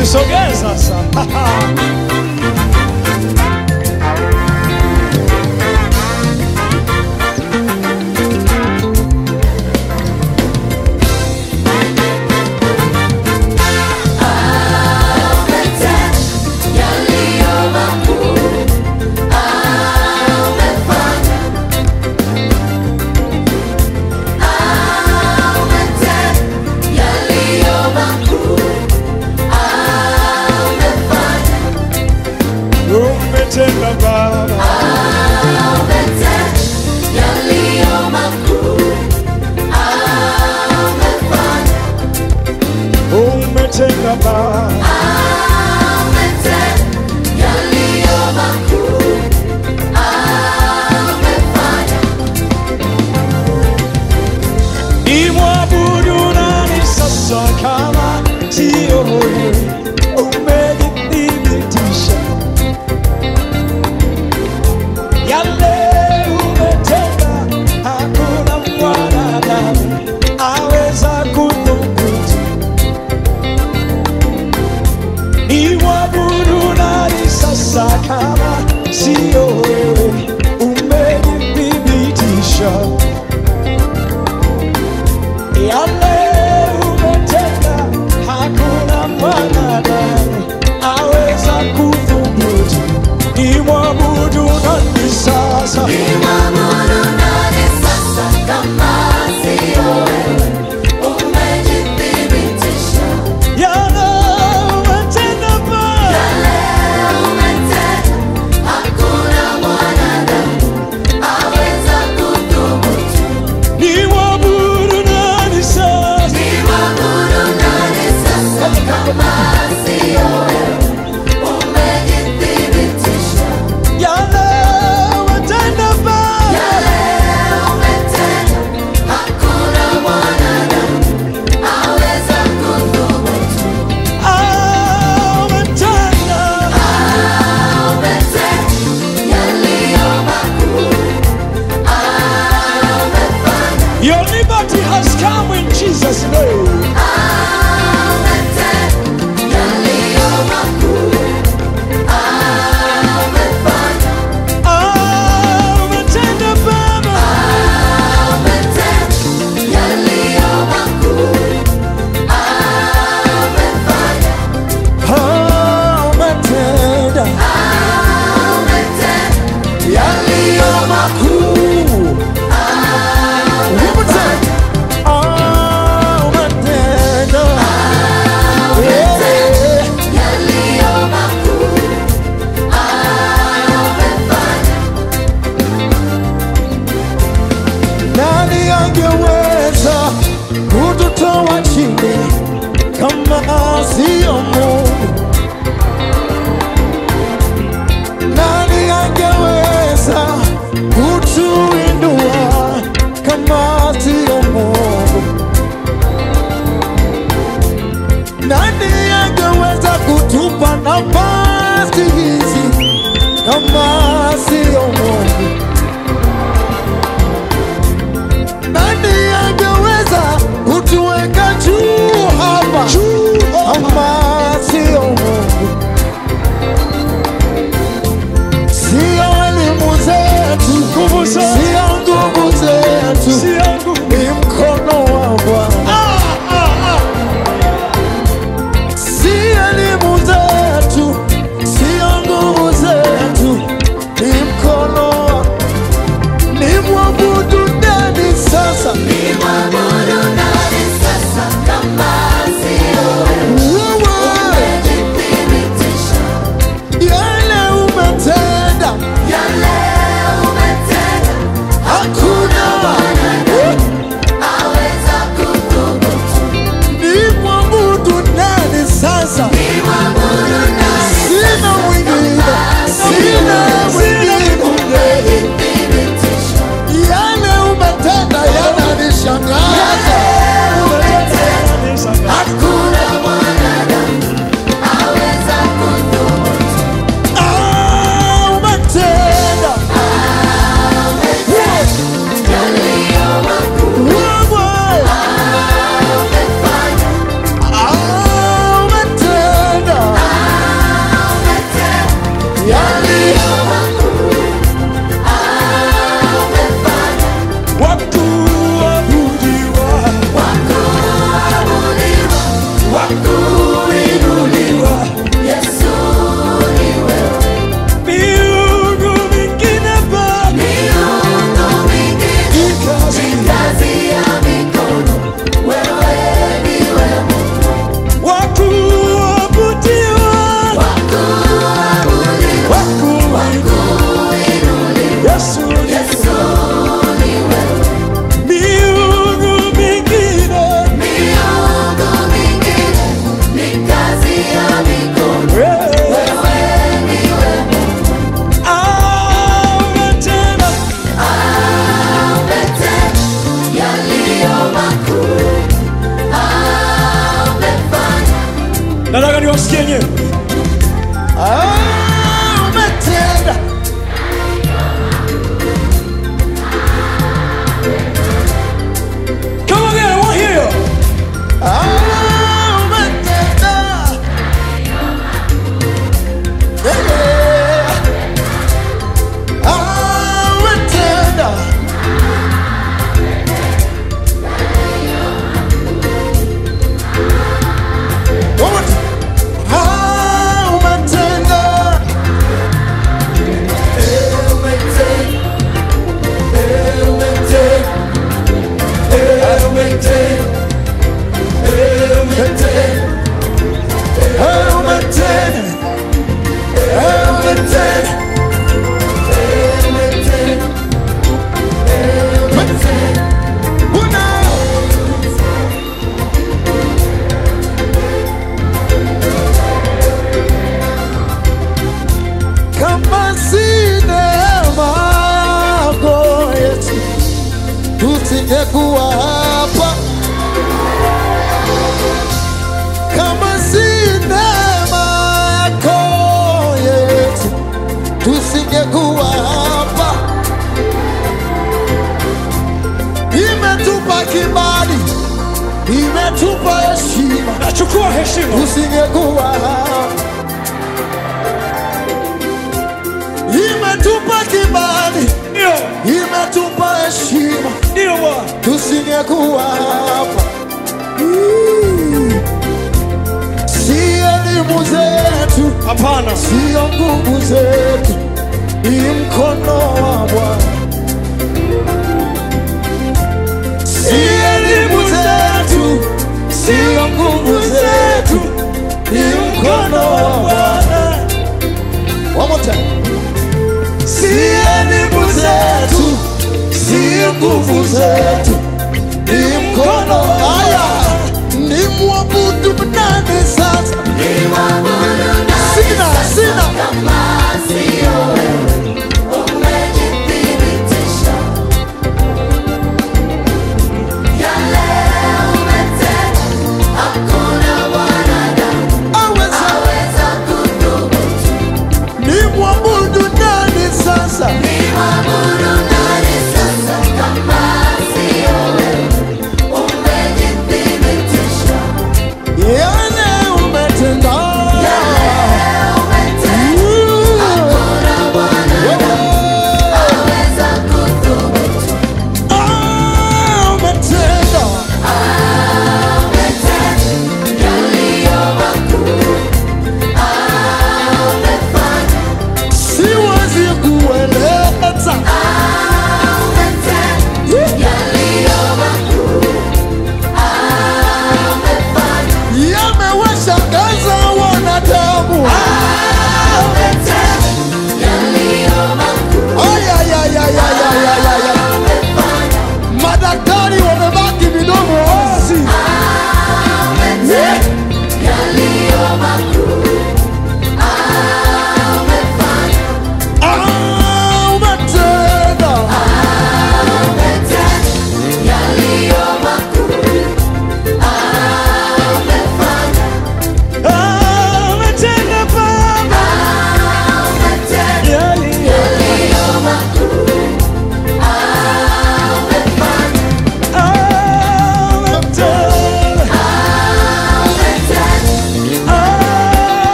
Usisogee sasa. Umetenda Baba, umetenda Baba, nimwabudu nani sasa kama sio wewe? Umenithibitisha yale umetenda, hakuna mwanadamu aweza kudhubutu. Nimwabudu nani sasa kama sio wewe? Umenithibitisha yale umetenda, hakuna mwanadamu aweza kudhubutu. Nimwabudu nani sasa? Yale umetenda Baba, nimwabudu nani sasa? Yale umetenda Baba, ah, umetenda. Your liberty has come in Jesus' name. Ah, umetenda Baba, ah, umetenda yaliyo makuu. Umetenda, ah, umetenda, yeah. Nani angeweza kututoa chini kama sio Mungu? Nani angeweza kutuinua kama sio Mungu? Nani angeweza kutupa nafasi hizi kama sio Mungu? Nani angeweza kutuweka juu hapa kama sio nataka niwasikie nyewe Ah, umetenda Come on, again, I want to hear you. Ah, umetenda Yeah, yeah. Ah, umetenda One more time. Ah, umetenda Eh, umetenda Eh, umetenda Eh, umetenda kama si neema yako Yesu, tusingekuwa hapa kama si neema yako Yesu, tusingekuwa hapa. Imetupa kibali, imetupa heshima, nachukua heshima tusingekuwa hapa. Imetupa kibali, ndio imetupa heshima, ndio bwana tusingekuwa hapa. Mm. Si elimu zetu hapana sio nguvu zetu, ni mkono wa Bwana. Si elimu zetu, sio nguvu zetu, ni mkono wa Bwana. One more time. Si elimu zetu, sio nguvu zetu, ni mkono wa Haya, ni mwabudu nani sasa? Sina, sina. Aweza ni mwabudu nani sasa? Yale umetenda. Uh,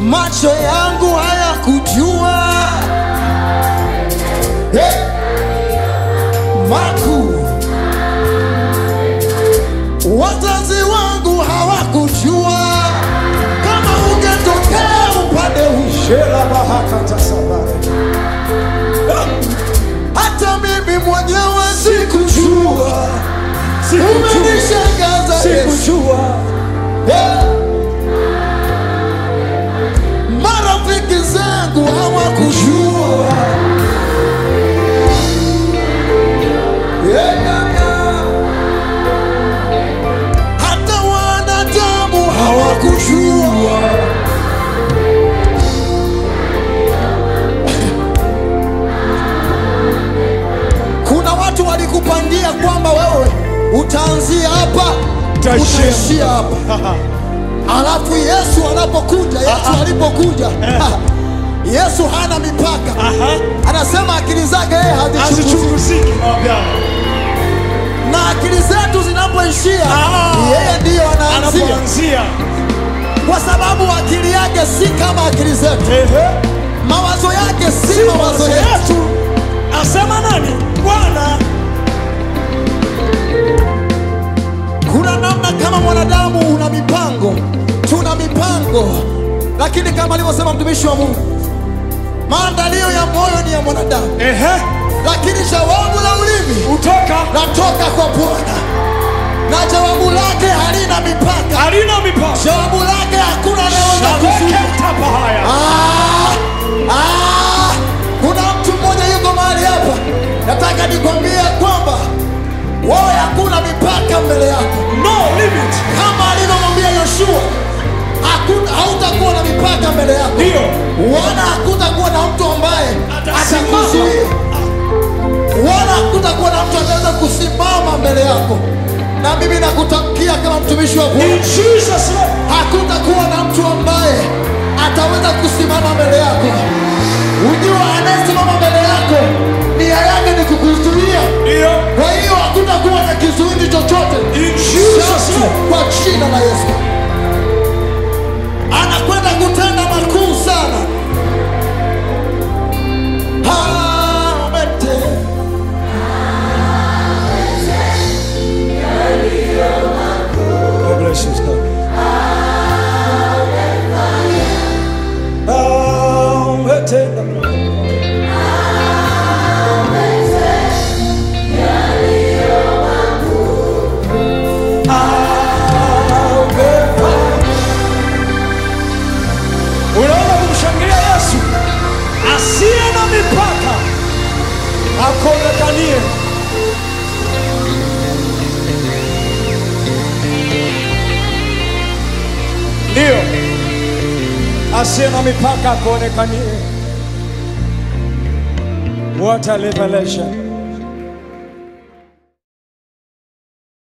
macho yangu hayakujua hey. makuu wazazi wangu hawakujua kama ungetokea upande huu Shela bahakata sabare. hata mimi mwenyewe sikujua Sikujua. umenishangaza Yesu Sikujua. Eh. marafiki zangu hawakujua Yeah, yeah, yeah. hata wanadamu hawakujua kuna watu walikupangia kwamba wewe utaanzia hapa Utaishia. utaishia hapa alafu yesu anapokuja yesu alipokuja yesu hana mipaka Aha. anasema akili zake yeye hazichunguziki Hazichunguziki mawapiano. na akili zetu zinapoishia Ah. yeye ndiyo anaanzia Anapoanzia. kwa sababu akili yake si kama akili zetu Ehe. mawazo yake si, Si mawazo mawazo yetu yetu. Asema nani? Bwana. kuna namna kama mwanadamu una mipango tuna mipango lakini kama alivyosema mtumishi wa mungu maandalio ya moyo ni ya mwanadamu Ehe. lakini jawabu la ulimi Utoka. natoka kwa bwana na jawabu lake halina mipaka Halina mipaka. jawabu lake hakuna anayeweza kuzuia Shabeketa haya. Ah, ah, kuna mtu mmoja yuko mahali hapa nataka nikwambie kwamba wewe hakuna mipaka mbele yako No limit. kama alivyomwambia yoshua hakuna- hautakuwa na mipaka mbele yako Ndio. wala hakutakuwa na mtu ambaye Atasimama. atakuzuia wala hakutakuwa na mtu ataweza kusimama mbele yako na mimi nakutamkia kama mtumishi wa Bwana In Jesus name. hakutakuwa na mtu ambaye ataweza kusimama mbele yako. Ujua anayesimama mbele yako nia yake ni kukuzuia. Ndio. Kwa hiyo hakutakuwa na kizuizi chochote In Jesus Sharti name. kwa jina la Yesu. Anakwenda kutenda makuu sana. Amete. God bless you, sir. Ametenda. Amefanya. Unaona kumshangilia Yesu asiye na mipaka akonekanie. Ndio, asiye na mipaka akuonekanie. What a revelation!